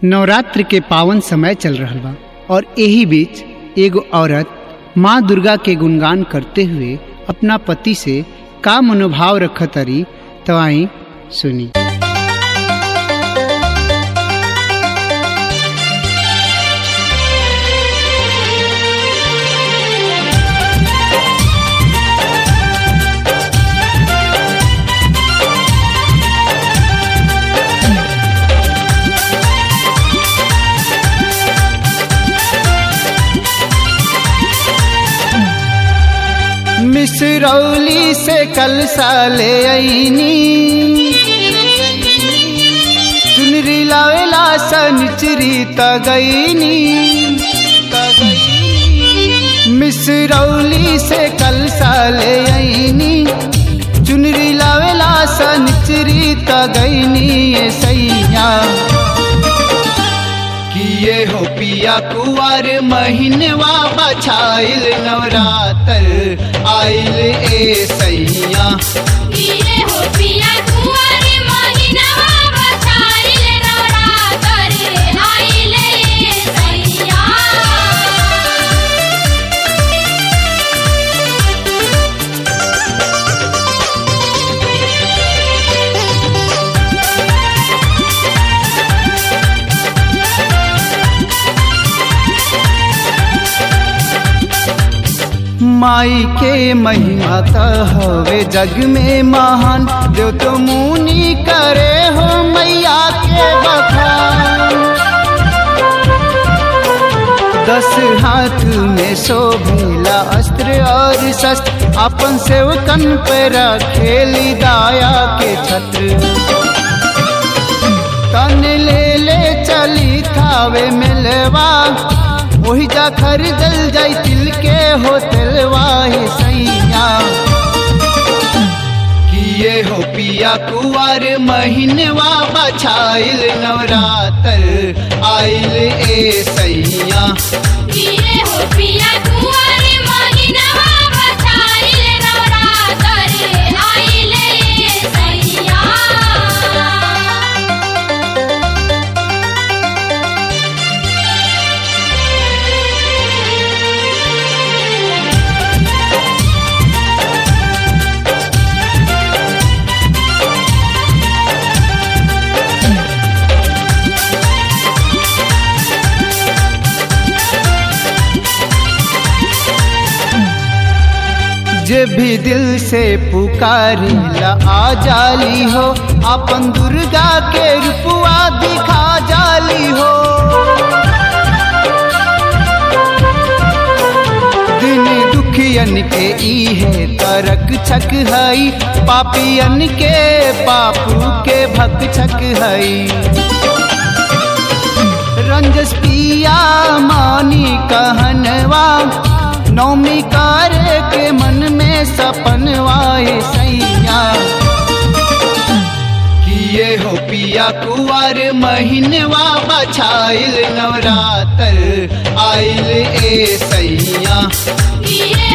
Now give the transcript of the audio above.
नवरात्र के पावन समय चल रहल बा और यही बीच एगो औरत माँ दुर्गा के गुणगान करते हुए अपना पति से का मनोभाव रखतरी तो आई सुनी मिसरौली से कल साले आईनी चुनरी लावेला सनचरी तगईनी मिसरौली से कल साले आईनी चुनरी लावेला सनचरी तगईनी ये सैया किए हो पिया कुआर महीनवा बछाइल नवरात्र आइल ए सैया किए हो पिया कुंवर महिनावा बछाइल नवरात्र आइले सैया माई के महिमा त हवे जग में महान जो तो मुनि करे हो मैया के बखान दस हाथ में शोभिला अस्त्र और शस्त्र अपन सेवकन पे रखेली दाया के छत्र तन ले ले चली थावे मिलवा वही जा खरीदल जाई तिल के हो तिलवा हे सैया किए हो पिया कुआर महीनवा बछाइल नवरात्र आइल ए सैया किए हो पिया कुंवर महिनावा बछाइल नवरात्र आइले सैया जे भी दिल से पुकारिला आ जाली हो अपन दुर्गा के रूपवा दिखा जाली हो दिन दुखियन के इहे तरक छक हई पापियन के पापू के भक छक हई रंजस पिया मानी कहनवा नौमी कार के मन में सपनवाए सैया किए हो पिया कुआर महीनवा बछाइल नवरात्र आइल ए सैया किए